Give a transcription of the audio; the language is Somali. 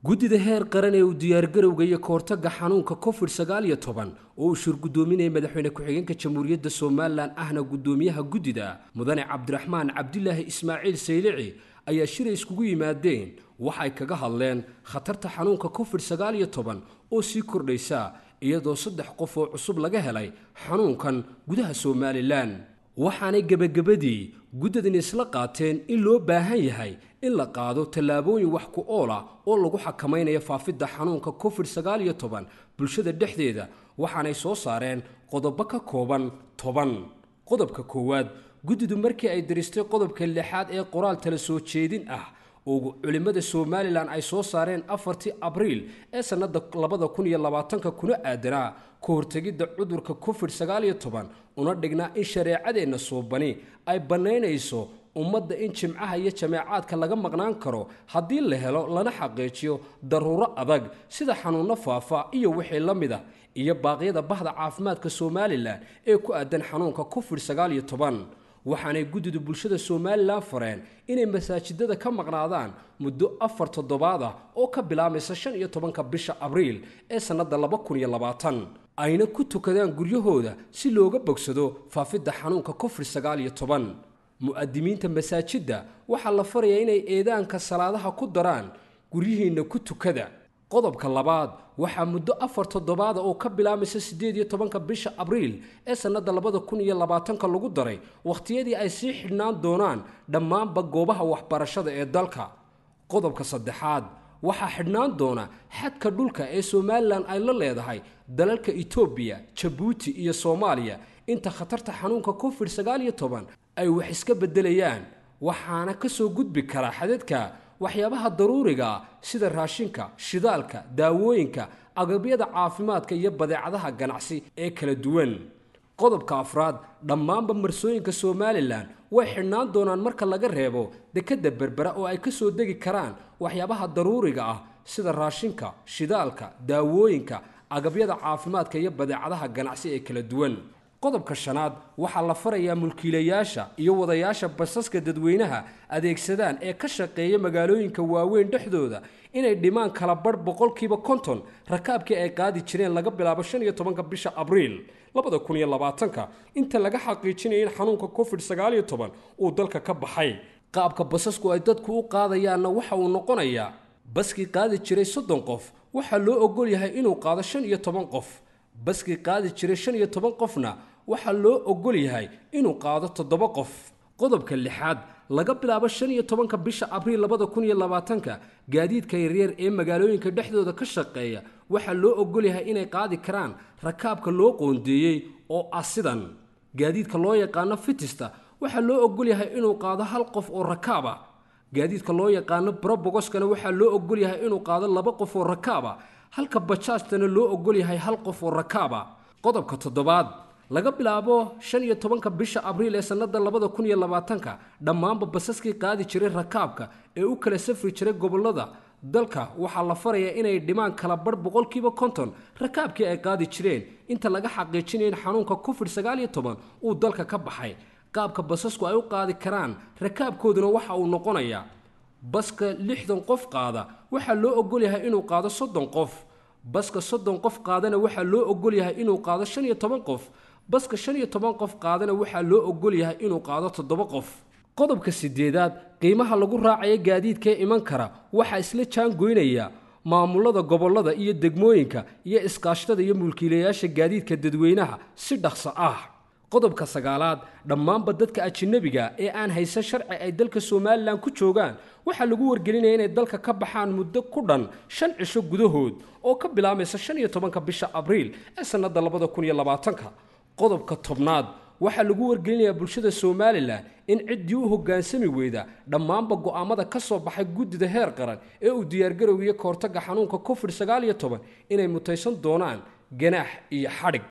guddida heer qaran ee uu diyaargarowga iyo kahortagga xanuunka covid sagaal iyo toban oo uu shirgudoominaya madaxweyne ku-xigeenka jamhuuriyadda somalilan ahna guddoomiyaha guddida mudane cabdiraxmaan cabdilaahi ismaaciil saylici ayaa shiray iskugu yimaadeen waxay kaga hadleen khatarta xanuunka covid sagaal iyo toban oo sii kordhaysa iyadoo saddex qof oo cusub laga helay xanuunkan gudaha somalilan waxaanay gebagabadii guddadan isla qaateen in loo baahan yahay in la qaado tallaabooyin wax ku ool ah oo lagu xakamaynayo faafidda xanuunka covid sagaal iyo toban bulshada dhexdeeda waxaanay soo saareen qodobo ka kooban toban qodobka koowaad guddidu markii ay diristay qodobka lixaad ee qoraal tala soo jeedin ah oo culimmada somalilan ay soo saareen afartii abriil ee sannada labada kun iyo labaatanka kuna aadanaa ka hortegidda cudurka covid sagaal iyo toban una dhignaa in shareecadeenna suubani ay bannaynayso ummadda in jimcaha iyo jameecaadka laga maqnaan karo haddii la helo lana xaqiijiyo daruuro adag sida xanuunno faafa iyo wixii la mid ah iyo baaqyada bahda caafimaadka somalilan ee ku aadan xanuunka covid sagaal iyo toban waxaanay guddidu bulshada somalilan fareen inay masaajidada ka maqnaadaan muddo afar toddobaad ah oo ka bilaabmaysa shan iyo tobanka bisha abriil ee sannadda laba kun iyo labaatan ayna ku tukadaan guryahooda si looga bogsado faafidda xanuunka covid sagaal iyo toban mu'adimiinta masaajidda waxaa la farayaa inay eedaanka salaadaha ku daraan guryihiinna ku tukada qodobka labaad waxaa muddo afar toddobaada oo ka bilaabmaysa siddeed iyo tobanka bisha abriil ee sannadda labada kun iyo labaatanka lagu daray wakhtiyadii ay sii xidhnaan doonaan dhammaanba goobaha waxbarashada ee dalka qodobka saddexaad waxaa xidhnaan doona xadka dhulka ee somalilan ay la leedahay dalalka etoobiya jabuuti iyo soomaaliya inta khatarta xanuunka covid sagaal iyo toban ay wax iska beddelayaan waxaana ka soo gudbi kara xadadka waxyaabaha daruuriga sida raashinka shidaalka daawooyinka agabyada caafimaadka iyo badeecadaha ganacsi ee kala duwan qodobka afraad dhammaanba marsooyinka somalilan way xidhnaan doonaan marka laga reebo dekedda berbera oo ay ka soo degi karaan waxyaabaha daruuriga ah sida raashinka shidaalka daawooyinka agabyada caafimaadka iyo badeecadaha ganacsi ee kala duwan qodobka shanaad waxaa la farayaa mulkiilayaasha iyo wadayaasha basaska dadweynaha adeegsadaan ee ka shaqeeya magaalooyinka waaweyn dhexdooda inay dhimaan kala badh boqolkiiba konton rakaabkii ay qaadi jireen laga bilaabo shan iyo tobanka bisha abriil labada kun iyo labaatanka inta laga xaqiijinaya in xanuunka covid sagaal iyo toban uu dalka ka baxay qaabka basasku ay dadku u qaadayaanna waxa uu noqonayaa baskii qaadi jiray soddon qof waxaa loo ogol yahay inuu qaado shan iyo toban qof baskii qaadi jiray shan iyo toban qofna waxaa loo ogol yahay inuu qaado toddoba qof qodobka lixaad laga bilaabo shan iyo tobanka bisha abriil labada kun iyo labaatanka gaadiidka yaryar ee magaalooyinka dhexdooda ka shaqeeya waxaa loo ogol yahay inay qaadi karaan rakaabka loo qoondeeyey oo ah sidan gaadiidka loo yaqaano fitista waxaa loo ogol yahay inuu qaado hal qof oo rakaaba gaadiidka loo yaqaano brobogoskana waxaa loo ogol yahay inuu qaado laba qof oo rakaaba halka bajaajtana loo ogol yahay hal qof oo rakaaba qodobka toddobaad laga bilaabo shan iyo tobanka bisha abriil ee sannada labada kun iyo labaatanka dhammaanba basaskii qaadi jiray rakaabka ee u kala safri jiray gobollada dalka waxaa la farayaa inay dhimaan kala badh boqolkiiba konton rakaabkii ay qaadi jireen inta laga xaqiijinaya in xanuunka covid sagaal iyo toban uu dalka ka baxay qaabka basasku ay u qaadi karaan rakaabkooduna waxa uu noqonayaa baska lixdan qof qaada waxaa loo ogol yahay inuu qaado soddon qof baska soddon qof qaadana waxaa loo ogol yahay inuu qaado shan iyo toban qof baska shan iyo toban qof qaadana waxaa loo ogol yahay inuu qaado toddoba qof qodobka sideedaad qiimaha lagu raacayo gaadiidkaee iman kara waxaa isla jaangoynaya maamulada gobollada iyo degmooyinka iyo iskaashtada iyo mulkiilayaasha gaadiidka dadweynaha si dhaqso ah qodobka sagaalaad dhammaanba dadka ajinabiga ee aan haysan sharci ay dalka somalilan ku joogaan waxaa lagu wargelinaya inay dalka ka baxaan muddo ku dhan shan cisho gudahood oo ka bilaabmaysa shan iyo tobanka bisha abriil ee sannadda labada kun iyo labaatanka qodobka tobnaad waxaa lagu wargelinayaa bulshada somalilan in ciddii u hoggaansami weyda dhammaanba go'aamada ka soo baxay guddida heer qaran ee uu diyaargarowgiyo kahortagga xanuunka covid sagaal iyo toban inay mutaysan doonaan ganaax iyo xadhig